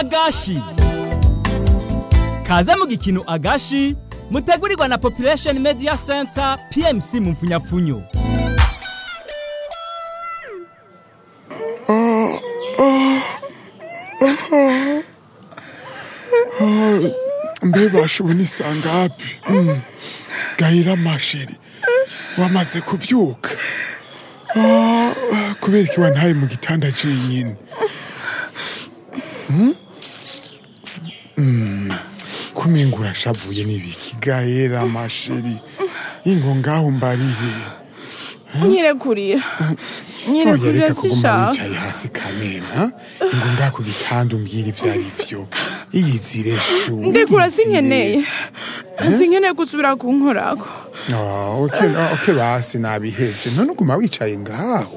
agashi kaze mu gikino agashi mutegurirwa na population media center pmc mu mfunyapfunyo mbe bashubu ni sangapi Mm. gahira masheri wamaze kuvyuka Ah, kubera iki wantaye mu gitanda cenyine Mm? Mm. kumenga urashavuye n'ibiki gahera masheri ingo ngaho mbarire nyirekurira nyirekurira reka kuguma sishaka wicaye hasi kamena ingo ngaho ku gitanda umbwira ivyo ari vyo iyizire shu ndekura iyizire. sinkeneye sinkeneye gusubira kunkorako Ah, oke oke basi nabihevye none uguma wicaye ngaho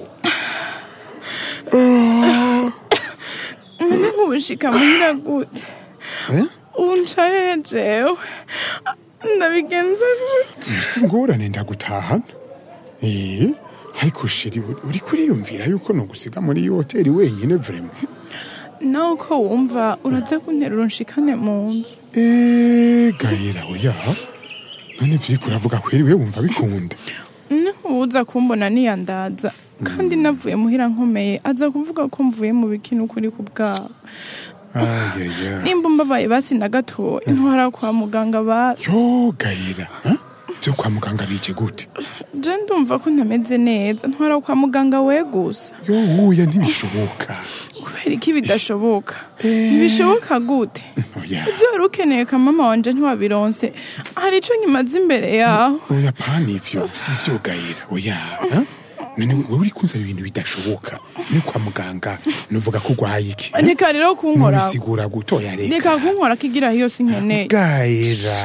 none nk'ubushika muhira gute Eh? ubu ncaye jewe ndabigenza gute si ngorane ndagutahana eh ariko shiri uri- uriko uriyumvira yuko nogusiga muri iyo hoteli wenyine vrema nawe uko wumva uraza kunterura unshikane mu nzu Eh, gahera oya none vyiko uravuga kweri we wumva bikunda ni nk'uwuza kumbona niyandaza kandi navuye muhira nkomeye aza kuvuga ko mvuye mu bikini ukuri ku bwabo ayaya nimba mbabaye basi na gatoya ntwara kwa muganga basi yo gahera ha? vyo kwa muganga bije gute je ndumva ko ntameze neza ntwara kwa muganga we gusa yo uya ntibishoboka kubera iki bidashoboka ntibishoboka gute oya ibyo wari ukeneye ka mama wanje ntiwabironse hari ico nkimaze imbere yaho oya pani ivyo si vyo gahera oya ha? none wewe uri kunzana ibintu bidashoboka ni kwa muganga nuvuga ko urwaye iki ha? reka rero kunkorako nubisigura gutoya reka reka kunkora kigira hiyo sinkeneye gahera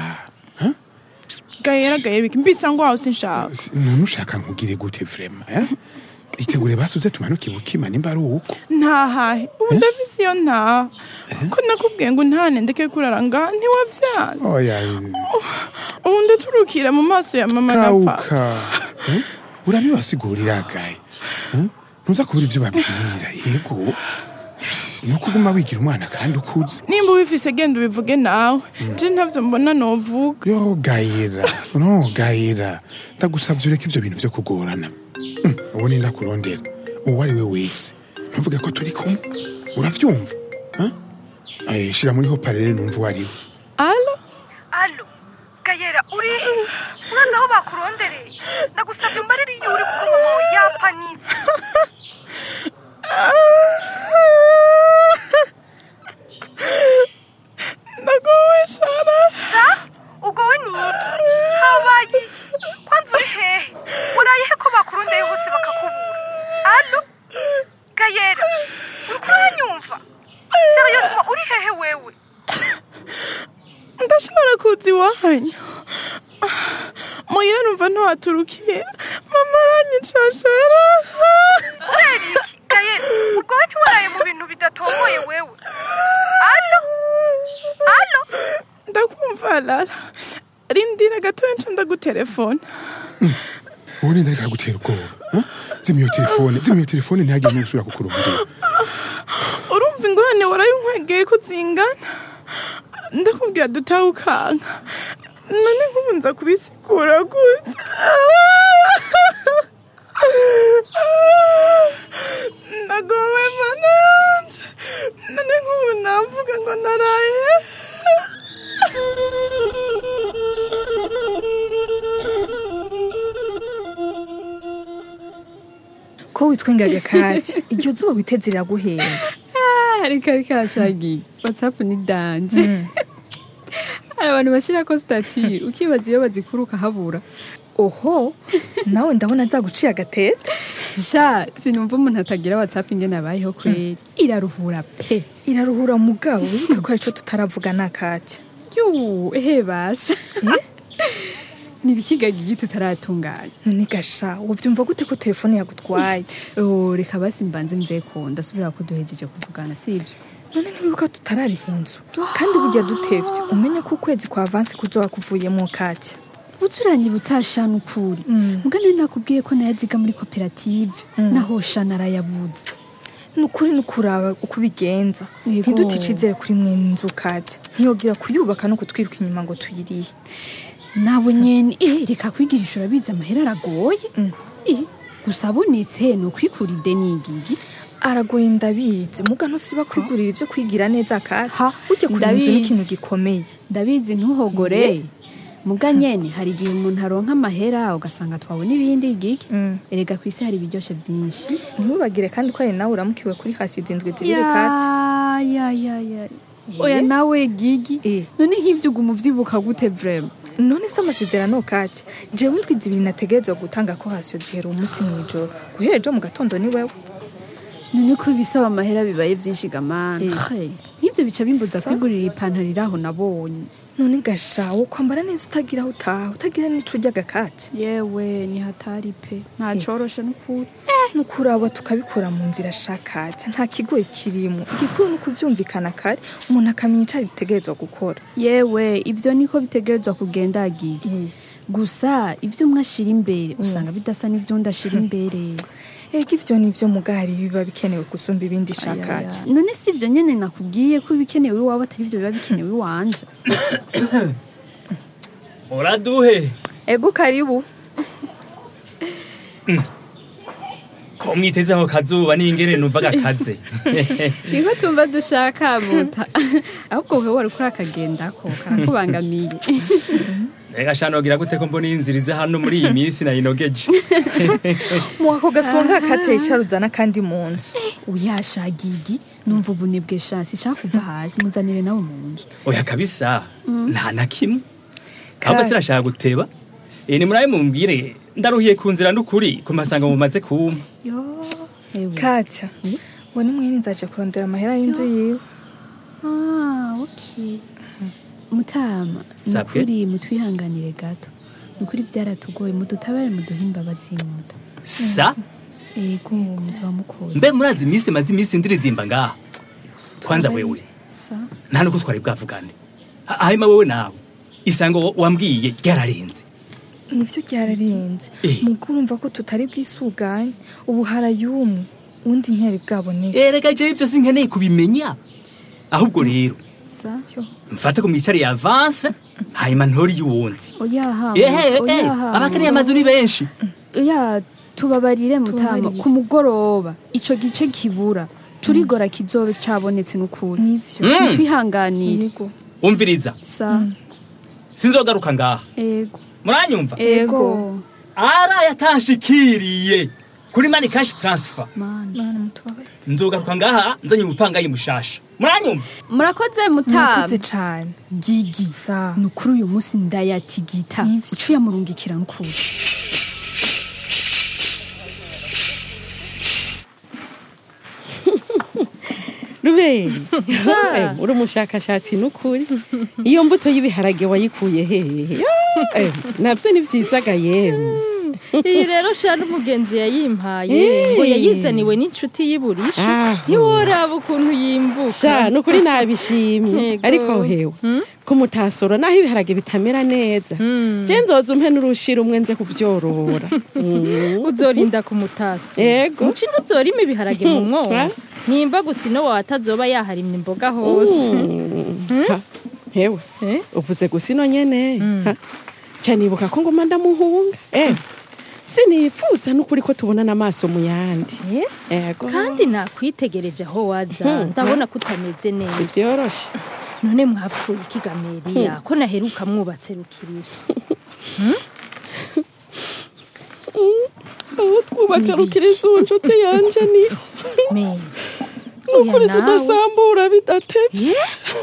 gahera gahera biki mbisa ngo aho sinshaka none ushaka nkugire gute vrema eh? itegure basi uze tumanuke ibukima nimba ari uko ntahahe ubu ndafise iyo ntaha ko nakubwiye ngo ntane ndeke kurara ngaha ntiwavyanze oya ubu ndaturukira mu maso ya mama na papa kauka Eh? urabibasigurira gaye Eh? ntuza kubura ivyo babwira yego nuko uguma wigira umwana kandi ukuze nimba ubifise genda ubivuge nawe je ntavyo mbona novuga yo gayera no gayera ndagusavye ureke ivyo bintu vyo kugorana Mm, uwo ni ndakurondera uwo ari we wese ntuvuge ko turi kumwe uravyumva Eh? Eh, shira muri hoparere numva uwo ari we alo alo gayera uri urazi aho bakurondereye ndagusabye umbarire iyo uri kuko mama wawe yapanitse ndagowe shara sa ugowe ni iki habaye iki kwanza uri hehe uraye he ko bakurondeye hose bakakubura alo gayera uri kuranyumva seriyosima uri hehe wewe ndashobora kuza iwanyu muhira numva ntiwaturukira mama aranyica shara kubera iki gayera ugowe ntiwaraye mu bintu bidatomboye wewe alo alo ndakumva lala rindira gatoya nca ndagutelefona uwo ni ndareka gutera ubwoba Eh? zimya iyo telefone zimya iyo telefone ntihagire n'usubira kukurondera urumva ingorane warayinkwegeye ko zingana ndakubwira dutahe ukanka none nk'ubu nza kubisigura gute ndagowe mana yanje none nk'ubu namvuga ngo naraye ko witwengaga kati iryo zuba witeze riraguhenda ariko ariko arashagiye watsapu ni danje hari abantu bashyirako sitati ukibaza iyo bazikura ukahabura oho nawe ndabona nzaguciye agatete sha sinumva umuntu atagira watsapu ingene abayeho kweri iraruhura pe iraruhura mugabo wibuke ko arico tutaravuga na kati yuu ehe basha ni ibikigaga igiti utaratunganya none gasha wovyumva gute ko telefone yagutwaye Oh, reka basi mbanze mveko ndasubira ko duhejeje kuvugana sivyo none ntiwibuka tutarariha inzu kandi burya dutevye umenye ko ukwezi kwa avansi kuzoba kuvuyemo kati uturanyibutsa shana ukuri mugane nakubwiye ko nayaziga muri koperative naho shana arayabuze ni ukuri ni ukuraba uko ubigenza Yego. ntidute icizere kuri mwe inzu katya ntiyogira kuyubaka no kutwiruka inyuma ngo tuyirihe nabo nyene eh, reka kwigirisha urabizi amahera aragoye Eh, gusa abonetse ni ukwikura ideni igigi aragoye ndabizi muga ntusiba kwigurira ivyo kwigira neza katya Ha, burya kuri inzu ni ndabizi. ikintu gikomeye ndabizi ntuhogore muga nyene hari igihe umuntu aronka amahera ugasanga twabona ibindi igigi Mm. erega ku isi hari ibiryoshe vyinshi ntubagire kandi ko ari nawe uramukiwe kuri hasi izindwi zibiri katya ya ya ya oya nawe gigi Eh. none nk'ivyo uguma uvyibuka gute vrema none se amasezerano katya jewe indwi zibiri nategerezwa gutanga ko hasiyo zihera umunsi mw'ijoro guhera ejo mu gatondo ni wewe none ko ibisaba amahera bibaye vyinshi gamana Eh. Hey, nk'ivyo bica bimbuza Sa- kwigurira ipantaro iraho nabonye none gasha wo kwambara neza utagira aho utaha utagira n'ico urya gakatya yewe ni hatari pe nta coroshe n'ukuri nukuraba tukabikora mu nzira shakatya nta kigoye kirimo igikuru ni ukuvyumvikana kare umuntu akamenya ico bitegerezwa gukora yewe ivyo niko bitegerezwa kugenda gigi Eh. gusa ivyo umwe ashira imbere usanga bidasa n'ivyundi ashira imbere ega ivyo nivyo mugari biba bikenewe gusumba ibindi shakatya Ayaya. none si ivyo nyene nakubwiye ko ibikenewe iwawe atari ivyo biba bikenewe iwanje uraduhe ego karibu ko mwitezeho kazuba n'ingene numva gakaze niko tumva dushaka muta ahubwo wewe wari kuri akagendako karakubangamiye reka shanogira gute ko mbona inzira iza hano muri iyi minsi nayinogeje mu ako gasonga katya yicaruzana kandi mu nzu uyasha gigi numva ubunebwe shansi nshaka kuva hasi muzanire nawe mu nzu oya kabisa nta na kimwe ahubwo sinashaka guteba Eh, ni murabe mumbwire ndaruhiye ku nzira n'ukuri ku masanga mumaze kumpa yo ewe katya uwo ni mwene nzaje kurondera amahera y'inzu yiwe ah okay mutama Sabwe. nukuri mutwihanganire gato nukuri byaratugoye mudutabare muduhe imbabazi muta sa ego muzoba mukoze mbe murazi iminsi maze iminsi ndiridimba ngaha kwanza wewe sa nta nuko twari bwavugane Ha- hanyuma wewe nawe isango wa- wambwiye ryararenze nivyo ryararenze Eh. mugo urumva ko tutari bwisuganye ubu harayumwe ubundi ntiyari bwaboneke erega jewe ivyo sinkeneye kubimenya ahubwo rero sa mfate ko mwicare ya avance hanyuma ntori y'uwundi oyaha ehe muta, eh, oyaha abakiriya amazu ni benshi ya tubabarire mutama Tubabarire. ku mugoroba ico gice kibura turigora kizobe cabonetse n'ukuri nivyo Mm. twihanganire yego umviriza sa sinzogaruka ngaha ego muranyumva ego ara yatanshikiriye kuri mani cash transfer mana mana mutubabare nzogaruka ngaha nzanye umupangayi mushasha muranyumva murakoze murakoze mutama cane gigi sa ni ukuri uyu munsi ndayatigita Nivyo. uciye amurungikira n'ukuri ruberi Eh, uri umushakashatsi n'ukuri iyo mbuto y'ibiharage wayikuye hehe Eh, nabyo ni byizaga yewe iyi rero shira n'umugenzi yayimpaye Eh. ngo yayizaniwe n'inshuti y'iburisho Aho. ntiworaba ukuntu yimbuka sha ni ukuri nabishimye Yego. ariko hewe ko mutasoro naho ibiharage bitamera neza je nzoza umpe n'urushira umwe nze kubyorora Mm. uzorinda ku mutaso Yego. muci ntuzorima ibiharage mu mwobo nimba gusa ino wawe atazoba yaharimye imboga hose Ha, hewe Eh? uvuze gusa ino nyene Ha, ca nibuka ko ngoma ndamuhunga eh sinipfuza n'ukuri ko tubona n'amaso mu yandi Eh? ego kandi nakwitegereje aho waza ndabona ko utameze neza ivyoroshe none mwapfuye ikigameriya ko naheruka mwubatse rukirisha aho twubaka rukiriza uwo nshuti yanje ni me n'ukuri Oya nawe. tudasambura bidatevye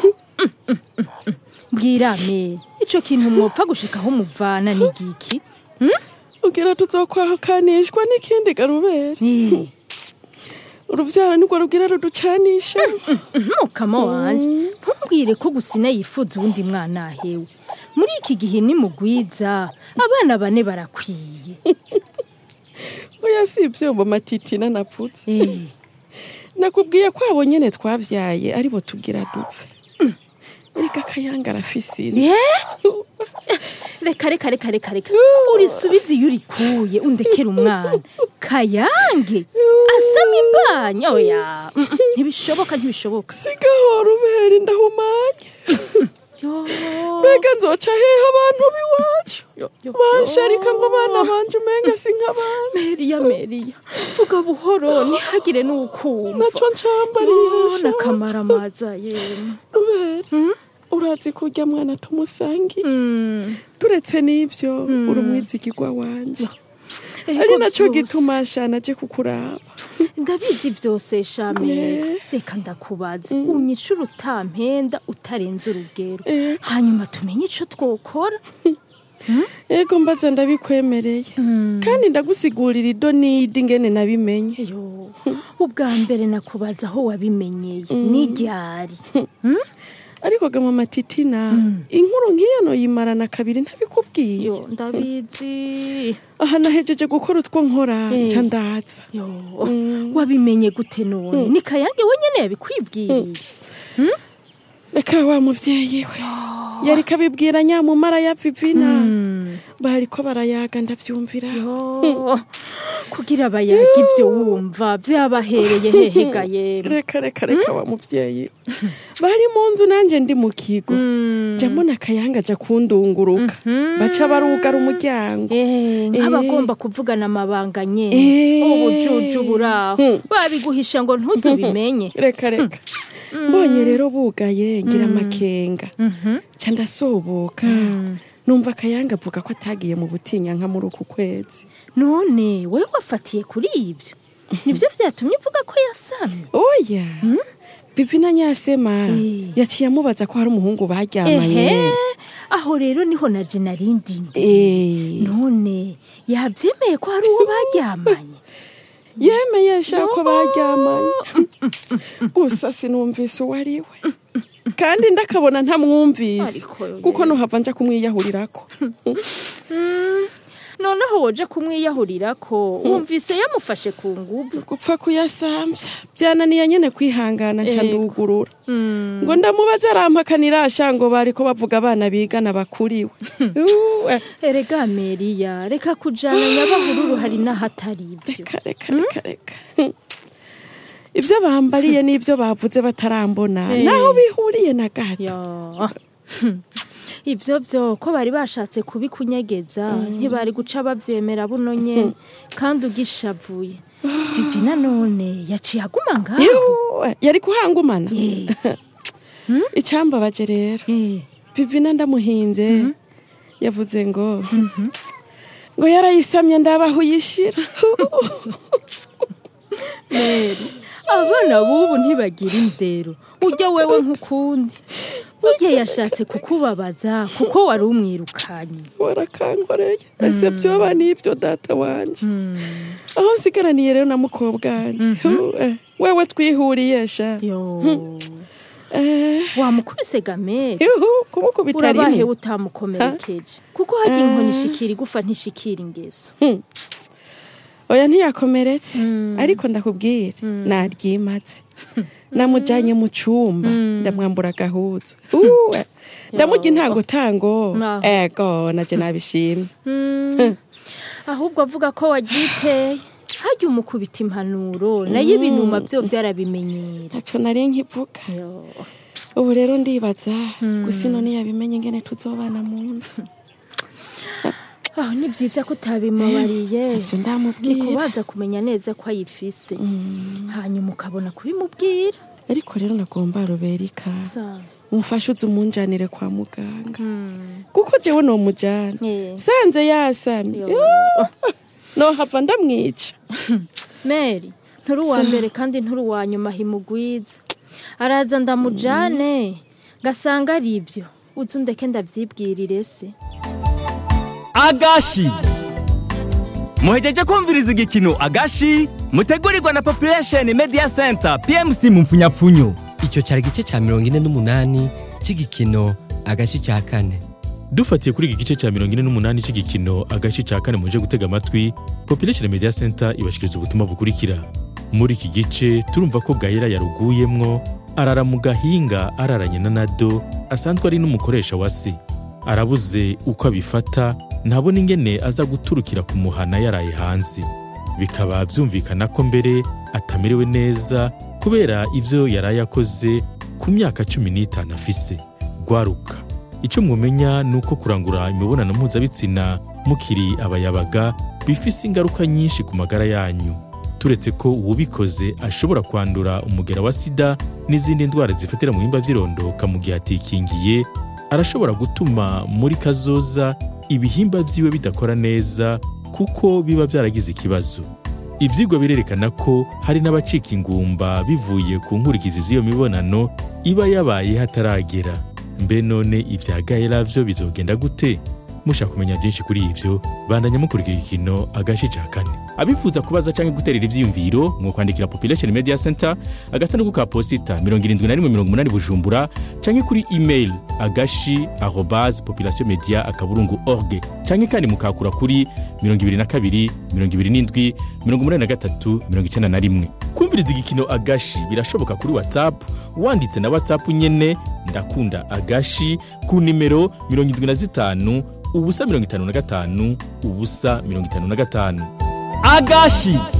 mbwira me ico kintu mwopfa gushikaho muvana ni giki ugira tuzokwakanishwa n'ikindi garubere Eh, uruvyaro nirwo rugira ruducanisha mukama wanje ntumbwire ko gusina yifuza uwundi mwana ahewe muri iki gihe ni mugwiza abana bane barakwiye oya si ivyombo matitina napfutse Eh, nakubwiye ko abo nyene twavyaye aribo tugira dupfe erega akayanga arafise ino eh, reka reka reka reka reka urisubize iyo urikuye undekera umwana kayange asama imbanya oya mm, mm, ntibishoboka ntibishoboka sigahora ubera ndahumanye Yo. mbega nzoca hehe abantu b'iwacu yo, bansharika ngo abana banje umenga si nk'abana meriya meriya vuga buhoro ntihagire n'ukumva naco ncambariye nakamara amaza yemwe rubera urazi kurya mwana tumusangiye turetse n'ivyo uri umwizigirwa wanje ari naco gituma shana aje kukuraba ndabizi byose shame Ne. reka ndakubaza unyicura utampenda utarenze urugero Eh. hanyuma tumenye ico twokora ego mbaza ndabikwemereye kandi ndagusigurira ido n'idi ingene nabimenye yo ubwa mbere nakubaza aho wabimenyeye n'iryari ariko gama matitina inkuru nk'iyo noyimarana kabiri ntabikubwiye yo ndabizi aha nahejeje gukora utwo nkora Eh. nca ndaza yo wabimenye gute none ni kayange wenyene yabikwibwiye reka wa muvyeyi we yari kabibwira nyamumara ya vivina bariko barayaga ndavyumvira yo kugira bayaga ibyo wumva byabahereye hehe gayera reka reka reka wa muvyeyi bari mu nzu nanje ndi mu kigo ja mbona akayanga aja kundunguruka baca barugara umuryango Eh, nk'abagomba kuvugana amabanga nye Eh. ubujuju buraho babiguhisha ngo ntuzubimenye reka reka mbonye rero bugaye ngira amakenga ca ndasoboka numva akayanga avuga ko atagiye mu butinyanka muri uku kwezi none we wafatiye kuri ibyo nibyo byatumye uvuga ko yasamye oya vivina nyasema Eh. yaciye amubaza ko hari umuhungu ehe baryamanye aho rero niho na jena rindindi Eh. none yabyemeye ko hari uwo baryamanye yemeye shaka ko baryamanye gusa sinumvise uwo ari we kandi ndakabona ntamwumvise Ariko yo kuko nuhava nja kumwiyahurirako noneho woje kumwiyahurira ko wumvise yamufashe ku nguvu gupfa kuyasambya byananiye nyene kwihangana nca Ego. ndugurura ngo ndamubaze arampakanira asha ngo bariko bavuga abana bigana bakuriwe Uwe. erega meriya reka kujana nyabahururu hari n'ahatari ibyo reka reka reka reka ibyo bambariye n'ibyo bavuze batarambona Eh. naho bihuriye na gato Ya. ibyo byo ko bari bashatse kubikunyegeza ntibari guca babyemera buno nyene kandi ugishavuye vivi nanone yaciye aguma ngaho Yuwe, yari kuhangumana Eh, icyambabaje rero eh. vivina ndamuhinze yavuze ngo ngo yarayisamye ndabaho uyishira abana b'ubu ntibagira indero ujya wewe nk'ukundi burya yashatse kukubabaza kuko wari umwirukanye warakankoreye ese byoba n'ibyo data wanje aho nsigaraniye rero na mukobwa wanje Yuwe, wewe twihuriye sha yo Eh, wamukubise gamere yuhu kumukubita urabahe rimwe utamukomerekeje kuko hajya inkoni ishikira igufa ntishikira ingeso oya ntiyakomeretse ariko ndakubwira naryimatse namujyanye mu cyumba ndamwambura agahuzu Uwe, ndamurya intangotango Aho. ego naje nabishimye ahubwo avuga ko wagiteye hajya umukubita impanuro nayo ibinuma byo byarabimenyera ntacyo nari nkivuga Yo. ubu rero ndibaza gusa ino ntiyabimenye ingene tuzobana mu nzu aho ni byiza ko utabimubariye ivyo ni ndamubwira kubanza kumenya neza ko ayifise hanyuma ukabona kubimubwira ariko rero nagomba ruberika Sawa. umufashe uze umunjanire kwa muganga kuko jewe nomujana Eh. sanze yasamye Yo. nohava ndamwica mary nturi uwa mbere kandi nturi uwa nyuma himugwiza araza ndamujane ngasanga ari ibyo uzi undeke ndabyibwirire se agashi muhejeje kumviriza igikino agashi mutegurirwa na population media center pmc mu mfunyapfunyo icyo cyari igice cya mirongo ine n'umunani cy'igikino agace cya kane dufatiye kuri iki gice cya mirongo ine n'umunani cy'igikino agace cya kane muje gutega amatwi population media center ibashikiriza ubutumwa bukurikira muri iki gice turumva ko gahera yaruguyemwo arara mu gahinga araranye na nado asanzwe ari n'umukoresha wa se arabuze uko abifata ntabona ingene aza guturukira ku muhana yaraye hanze bikaba byumvikana ko mbere atamerewe neza kubera ibyo yaraye akoze ku myaka cumi n'itanu afise rwaruka icyo mwumenya ni uko kurangura imibonano mpuzabitsina mukiri abayabaga bifise ingaruka nyinshi ku magara yanyu turetse ko uwubikoze ashobora kwandura umugera wa sida n'izindi ndwara zifatira mu bihimba by'irondoka mu gihe atikingiye arashobora gutuma muri kazoza ibihimba byiwe bidakora neza kuko biba byaragize ikibazo ibyigwa birerekana ko hari n'abacika ingumba bivuye ku nkurikizi z'iyo mibonano iba yabaye hataragera mbe none ibya gahera byo bizogenda gute mushaka kumenya byinshi kuri ibyo bandanya mukurikira igikino agace ca kane abifuza kubaza cyangwa guterera ivyiyumviro mu kwandikira population media center agasanduku ka posita 7180 bujumbura cyangwa kuri email agashi arobase population media akaburungu org cyangwa kandi mukakura kuri 22 27 83 91 kumviriza igikino agashi birashoboka kuri whatsapp wanditse na whatsapp nyene ndakunda agashi ku nimero 75 ubusa mirongo itanu na gatanu ubusa mirongo itanu na gatanu agashi